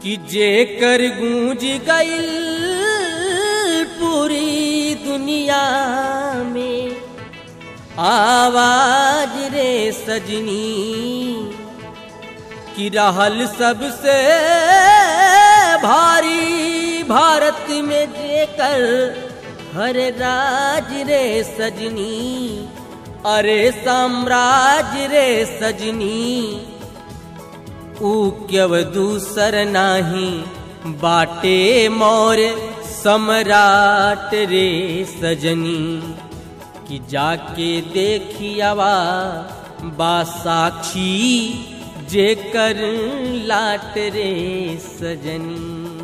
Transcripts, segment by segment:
कि जेकर गूंज गईल पूरी दुनिया में आवाज रे सजनी कि रहल सबसे भारी भारत में जेकर हर राज रे सजनी अरे साम्राज्य रे सजनी ऊ क्यव दूसर नाही बाटे मोर सम्राट रे सजनी कि जाके देखियावा बा साक्षी जेकर लाट रे सजनी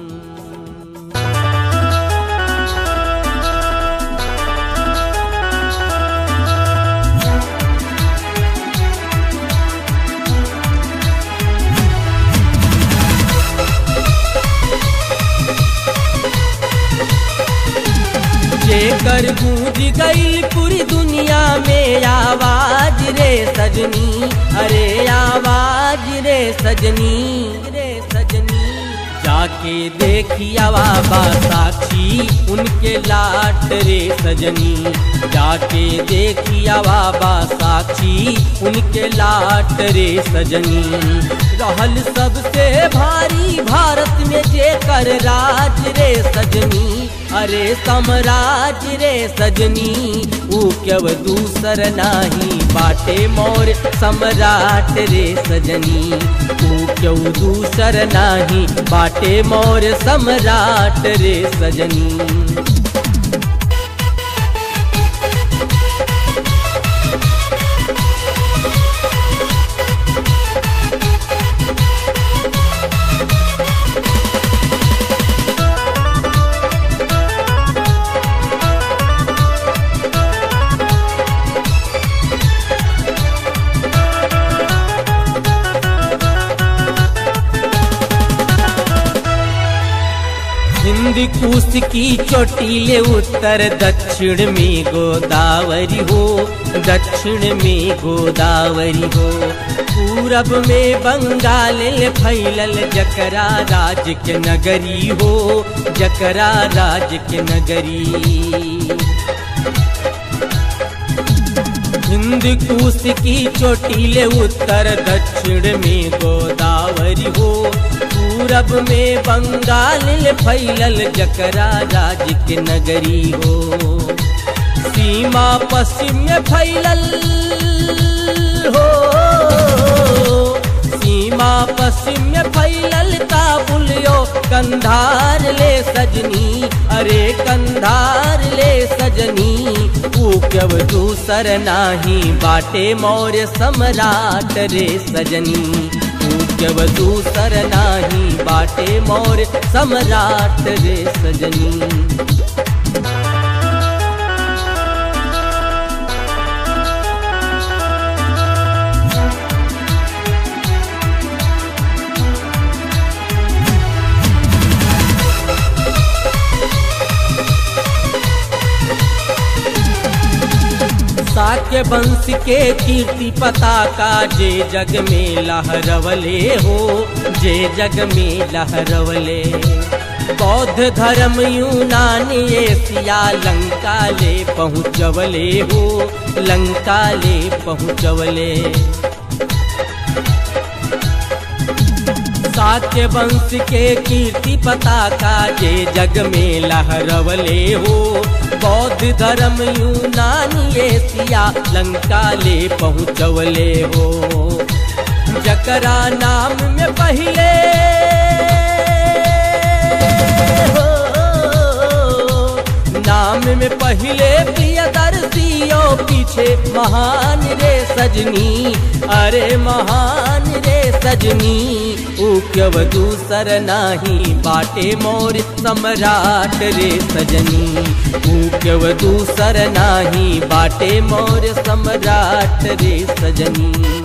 जेकर गूंज गई पूरी दुनिया में आवाज रे सजनी अरे आवाज रे सजनी रे सजनी जाके देखिया बाबा साक्षी उनके लाट रे सजनी जाके देखिया बाबा साक्षी उनके लाट रे सजनी रहल सबसे भारी भारत में जेकर राज रे सजनी अरे सम्राज रे सजनी ऊ क्यव दूसर नाही बाटे मोर सम्राट रे सजनी ऊ क्यव दूसर नाही बाटे मोर सम्राट रे सजनी हिंद कुश की चोटीले उत्तर दक्षिण में गोदावरी हो दक्षिण में गोदावरी हो पूरब में बंगाल फैलल जकरा राज के नगरी हो जकरा राज के नगरी हिंद कुश की चोटीले उत्तर दक्षिण में गोदावरी हो पूरब में बंगाल फैलल जकरा राज के नगरी हो सीमा पश्चिम में फैलल हो सीमा पश्चिम में फैलल काबुलियो कंधार ले सजनी अरे कंधार ले सजनी क्यव दूसर नाही बाटे मौर्य सम्राट रे सजनी क्यव दूसर नाही बाटे मौर्य सम्राट रे सजनी साक्य वंश के कीर्ति पताका जे जग में लहरवले हो जे जग में लहरवले बौद्ध धर्म यूनान एशिया लंका ले पहुँचवले हो लंका ले पहुँचवले साक्य वंश के कीर्ति पताका जे जग में लहरवले हो बौद्ध धर्म यूनान एशिया लंका ले पहुँचवले हो जकरा नाम में पहले हो नाम में पहले प्रियदर्शियों पीछे महान रे सजनी अरे महान रे सजनी क्यव दूसर नाही बाटे मोर सम्राट रे सजनी क्यव दूसर नाही बाटे मोर सम्राट रे सजनी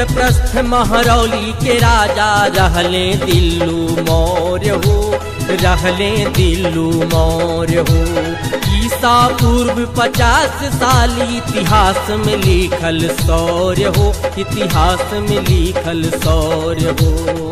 इंद्रप्रस्थ महरौली के राजा रहले दिल्लू मौर्य हो रहले दिल्लू मौर्य हो ईसा पूर्व पचास साल इतिहास में लिखल शौर्य हो इतिहास में लिखल शौर्य हो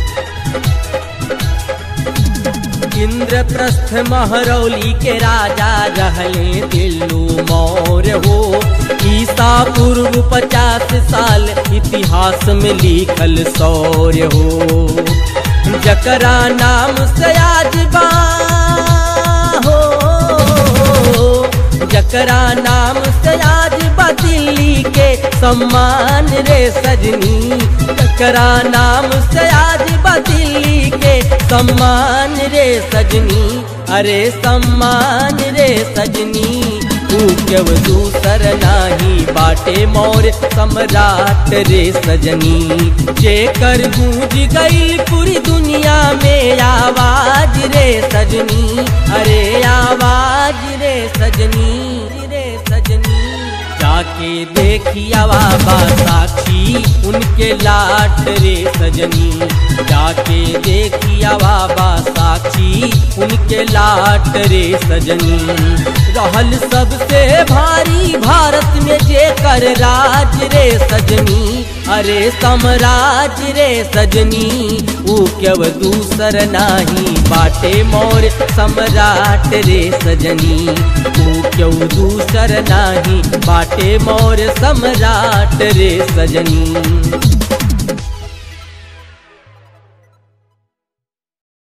इंद्रप्रस्थ महरौली के राजा रहले दिल्लू मौर्य हो ईसा पूर्व पचास साल इतिहास में लिखल शौर्य हो जकरा नाम सयाज बा हो जकरा नाम सयाज बा दिल्ली के सम्मान रे सजनी जकरा नाम सयाज बा दिल्ली के सम्मान रे सजनी अरे सम्मान रे सजनी तू क्यों दूसर नाही बाटे मोर सम्राट रे सजनी जेकर गूंज गई पूरी दुनिया में आवाज रे सजनी अरे आवाज रे सजनी रे सजनी जाके देखिया बाबा साक्षी उनके लाट रे सजनी जाके देखिया बाबा साक्षी उनके लाट रे सजनी रहल सबसे भारी भारत में जे कर राज रे सजनी अरे समराज रे सजनी ऊ क्यव दूसर नाही बाटे मोर सम्राट रे सजनी ऊ क्यों दूसर नाही बाटे मोर सम्राट रे सजनी